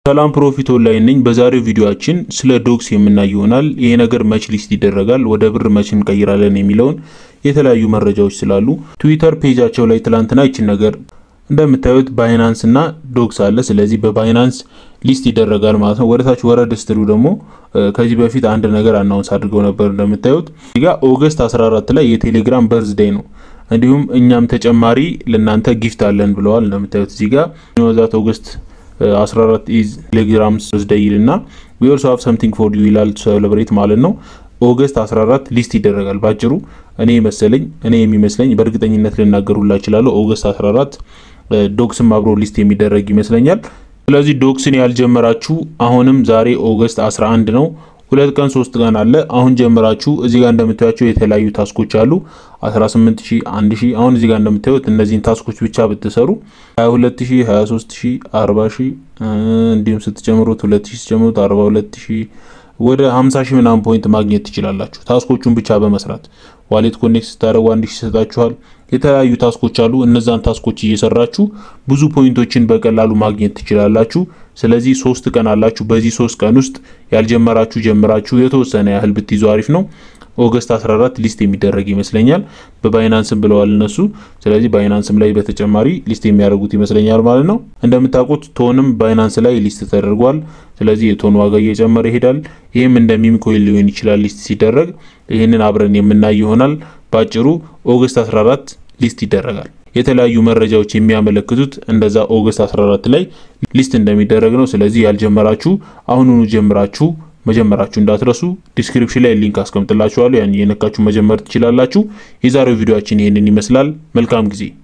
ሰላም ፕሮፊት ኦንላይን ነኝ። በዛሬው ቪዲዮአችን ስለ ዶክስ የምናይ ይሆናል። ይሄ ነገር መች ሊስት ይደረጋል፣ ወደ ብር መች እንቀይራለን የሚለውን የተለያዩ መረጃዎች ስላሉ ትዊተር ፔጃቸው ላይ ትላንትና ይችን ነገር እንደምታዩት ባይናንስ እና ዶክስ አለ። ስለዚህ በባይናንስ ሊስት ይደረጋል ማለት ነው። ወደታች ወረድ ስትሉ ደግሞ ከዚህ በፊት አንድ ነገር አናውንስ አድርገው ነበር። እንደምታዩት እዚህ ጋር ኦገስት 14 ላይ የቴሌግራም በርዝዴይ ነው። እንዲሁም እኛም ተጨማሪ ለእናንተ ጊፍት አለን ብለዋል። እንደምታዩት እዚህ ጋር ዛት ኦገስት 14 ኢዝ ቴሌግራም በርዝዴይ ይልና ዊ ኦልሶ ሃቭ ሰምቲንግ ፎር ዩ ይላል ሴሌብሬት ማለት ነው። ኦገስት 14 ሊስት ይደረጋል። ባጭሩ እኔ መሰለኝ እኔ የሚመስለኝ በእርግጠኝነት ልናገሩላ እችላለሁ። ኦገስት 14 ዶክስም አብሮ ሊስት የሚደረግ ይመስለኛል። ስለዚህ ዶክስን ያልጀመራችሁ አሁንም ዛሬ ኦገስት 11 ነው። ሁለት ቀን ሶስት ቀን አለ። አሁን ጀምራችሁ እዚህ ጋር እንደምታዩቸው የተለያዩ ታስኮች አሉ 18000፣ 1000 አሁን እዚህ ጋር እንደምታዩት እነዚህን ታስኮች ብቻ ብትሰሩ 22000፣ 23000፣ 40000 እንዲሁም ስትጨምሩት 2000 ስትጨምሩት 42000 ወደ 50 ሺህ ምናምን ፖይንት ማግኘት ትችላላችሁ። ታስኮቹን ብቻ በመስራት ዋሌት ኮኔክት ስታደርጉ አንድ ሺህ ይሰጣችኋል። የተለያዩ ታስኮች አሉ። እነዛን ታስኮች እየሰራችሁ ብዙ ፖይንቶችን በቀላሉ ማግኘት ትችላላችሁ። ስለዚህ ሶስት ቀን አላችሁ። በዚህ ሶስት ቀን ውስጥ ያልጀመራችሁ ጀምራችሁ የተወሰነ ያህል ብትይዙ አሪፍ ነው። ኦገስት 14 ሊስት የሚደረግ ይመስለኛል። በባይናንስም ብለዋል እነሱ። ስለዚህ ባይናንስም ላይ በተጨማሪ ሊስት የሚያደርጉት ይመስለኛል ማለት ነው። እንደምታውቁት ቶንም ባይናንስ ላይ ሊስት ተደርጓል። ስለዚህ የቶን ዋጋ እየጨመረ ይሄዳል። ይህም እንደ ሚም ኮይን ሊሆን ይችላል ሊስት ሲደረግ። ይህንን አብረን የምናይ ይሆናል። ባጭሩ ኦገስት 14 ሊስት ይደረጋል። የተለያዩ መረጃዎች የሚያመለክቱት እንደዛ ኦገስት 14 ላይ ሊስት እንደሚደረግ ነው። ስለዚህ ያልጀመራችሁ አሁኑኑ ጀምራችሁ መጀመራችሁ እንዳትረሱ። ዲስክሪፕሽን ላይ ሊንክ አስቀምጥላችኋለሁ። ያን የነካችሁ መጀመር ትችላላችሁ። የዛሬው ቪዲዮአችን ይህንን ይመስላል። መልካም ጊዜ